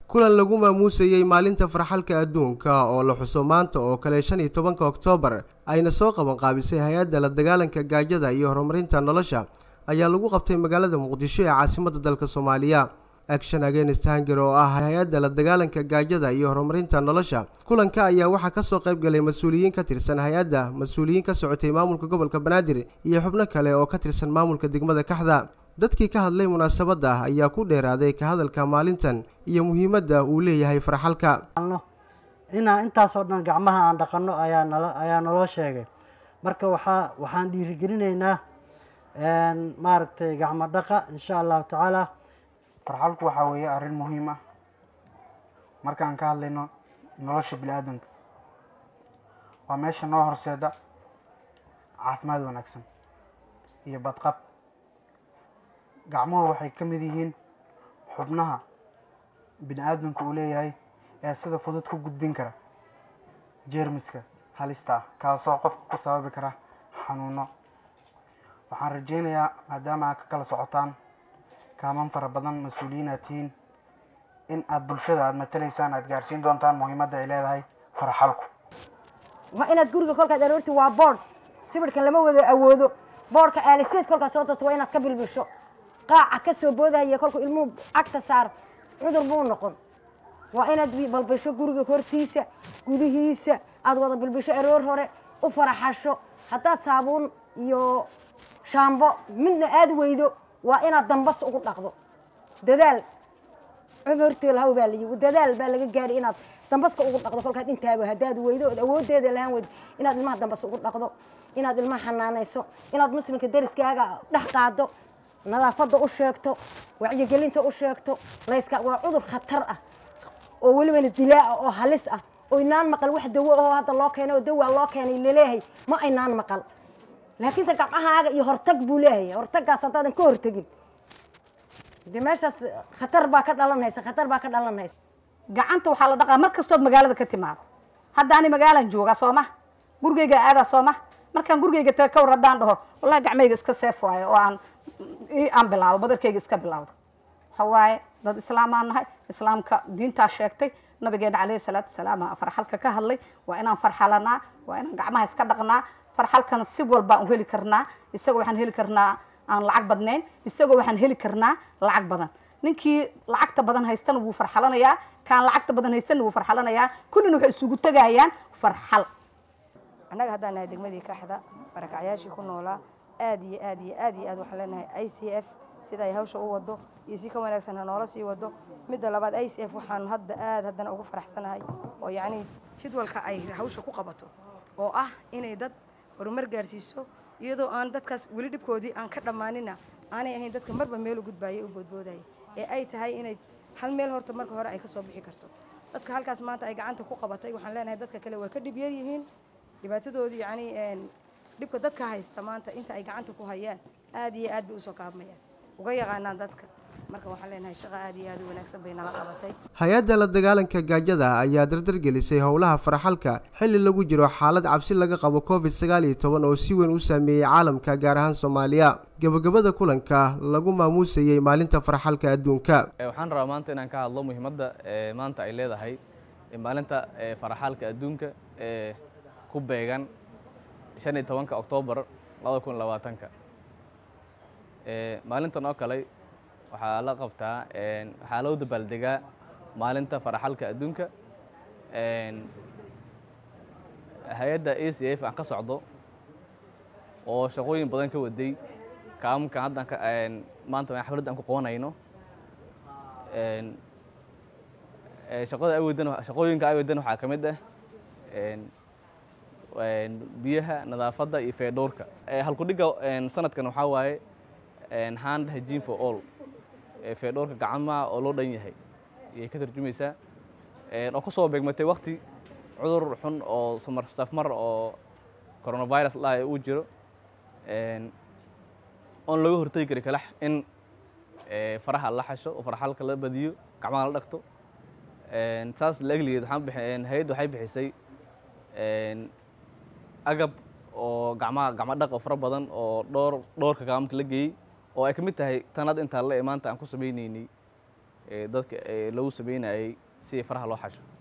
kulan lagu maamuusayey maalinta farxalka adduunka oo la xuso maanta oo kale shan iyo tobanka oktoobar ayna soo qaban qaabisay hay-adda la dagaalanka gaajada iyo horumarinta nolosha ayaa lagu qabtay magaalada muqdisho ee caasimadda dalka soomaaliya action against hanger oo ah hay-adda la dagaalanka gaajada iyo horumarinta nolosha kulanka ayaa waxaa kasoo qayb galay mas-uuliyiin ka tirsan hay-adda mas-uuliyiin ka socotay maamulka gobolka banaadir iyo xubno kale oo ka tirsan maamulka degmada kaxda dadkii ka hadlay munaasabadda ayaa ku dheeraaday ka hadalka maalintan iyo muhiimadda uu leeyahay farxalka inaan intaasoo dhan gacmaha aan dhaqanno ayaa nalo ayaa naloo sheegay marka waxaa waxaan dhiirigelinaynaa maaragtay gacmo dhaqa insha allahu tacaala farxalku waxaa weeye arrin muhiim ah markaan ka hadlayno nolosha bini aadanka waa meesha noo horseeda caafimaad wanaagsan iyo badqab gacmuhu waxay ka mid yihiin xubnaha bini aadamka uu leeyahay ee sida fudud ku gudbin kara jeermiska halista ah kaasoo qofka ku sababi kara xanuuno waxaan rajeynayaa maadaama aad ka kala socotaan kaaman fara badan mas-uuliyiin aad tihiin in aada bulshada aada matalaysaan aada gaarsiin doontaan muhiimadda ay leedahay farxalku waa inaad guriga kolkaad aroorti waa boord sibirhkan lama wada awoodo boordka aaliseed kolkaad soo toosto waa inaad ka bilbisho qaaca ka soo boodahaya kolkuu ilmuhu cagta saaro cudur buu noqon waa inaad balbisho guriga hortiisa gudihiisa aada wada bilbisho aroor hore u faraxasho haddaad saabuun iyo shaambo midna aada weydo waa inaad dambas ugu dhaqdo dadaal cudurtee lahaw baa layi dadaal baa laga gaari inaad dambaska ugu dhaqdo kolkaad intaaba haddaad weydo ood awooddeeda lahaan weydo inaad ilmaha dambas ugu dhaqdo inaad ilmaha xanaanayso inaad muslimka dariskaaga dhex qaado nadaafadda u sheegto wacyigelinta u sheegto layska waa cudur khatar ah oo welibana dilaa'a oo halis ah oo inaan maqal wax dawo oo hadda loo keenay oo dawaa loo keenay laleeyahay ma aynaan maqal laakiinse gacmahaaga iyo hortag buu leeyahay hortaggaas haddaadan ka hortegin de meeshaas khatar baa ka dhalanaysa khatar baa ka dhalanaysa gacanta waxaa la dhaqaa mar kastood magaalada ka timaado hadda ani magaalaan joogaa soo ma gurigeyga aadaa soo ma markaan gurigeyga taga ka war haddaan dhaho wallahi gacmeyga iska seef waayo oo aan aan bilaabo badarkeyga iska bilaawdo waxa waaye dad islaamaan nahay islaamka diintaa sheegtay nabigeena caleyhi salaatu wasalaam farxalka ka hadlay waa inaan farxalanaa waa inaan gacmaha iska dhaqnaa farxalkana si walbaan u heli karnaa isagoo waxaan heli karnaa aan lacag badnayn isagoo waxaan heli karnaa lacag badan ninkii lacagta badan haystana wuu farxalanayaa kaan lacagta badan haystana wuu farxalanayaa kullina waxay isugu tegayaan farxal annaga haddaan nahay degmadii kaxda barakacyaashii ku noolaa aad iyo aad iyo aad iyo aad waxaan leenahay i c f sida ay hawsha u wado iyo si ka wanaagsan ha noola sii wado midda labaad i c f waxaan hadda aad haddana ugu faraxsanahay oo yacnii jadwalka ay hawsha ku qabato oo ah inay dad horumar gaarsiiso iyadoo aan dadkaas weli dhibkoodii aan ka dhammaanina aanay ahayn dadka marba meel u gudbaayay u boodboodaya ee ay tahay inay hal meel horta marka hore ay ka soo bixi karto dadka halkaas maanta ay gacanta ku qabatay waxaan leenahay dadka kale waa ka dhib yar yihiin dhibaatadoodii yacnii dhibka dadka haysta maanta inta ay gacanta ku hayaan aad iyo aad bay usoo kaabmayaan uga yaqaanaan dadka marka waxaan leenahay shaqo aad iyo aad u wanaagsan bay nala qabatay hay-adda la dagaalanka gaajada ayaa dardargelisay howlaha farxalka xilli lagu jiro xaalad cabsi laga qabo covid sagaal iyo toban oo si weyn u saameeyey caalamka gaar ahaan soomaaliya gebagabada kulanka lagu maamuusayey maalinta farxalka adduunka waxaan rabaa maanta inaan ka hadlo muhiimadda maanta ay leedahay maalinta farxalka adduunka ee ku beegan shan iyo tobanka oktoobar labada kun labaatanka maalintan oo kale waxaa la qabtaa waxaa loo dabaaldegaa maalinta faraxalka adduunka hay-adda a c f aan ka socdo oo shaqooyin badan ka waday kaamamkan haddan maanta xafladda aan ku qoonayno shaqada ay wadan shaqooyinka ay wadan waxaa ka mid ah biyaha nadaafadda iyo feedhowrka halkudhigga sanadkan waxaa waaye hand hygiene for all feedhowrka gacmaha oo loo dhan yahay ayay ka tarjumaysaa oo ku soo beegmatay wakti cudur xun oo safmar oo coronavirus lahay uu jiro oon laga hortegi kari kalax in faraha la xasho oo farxalka la badiyo gacmaha la dhaqto saas la egligeed waxaan hay-adda waxay bixisay agab oo gacmaha gacmo dhaq oo fara badan oo dhowr dhowrka gaamamka la geeyey oo ay ka mid tahay tanad intaa le maanta aan ku sameyneynay ee dadka ee lagu sameynayay si faraha loo xasho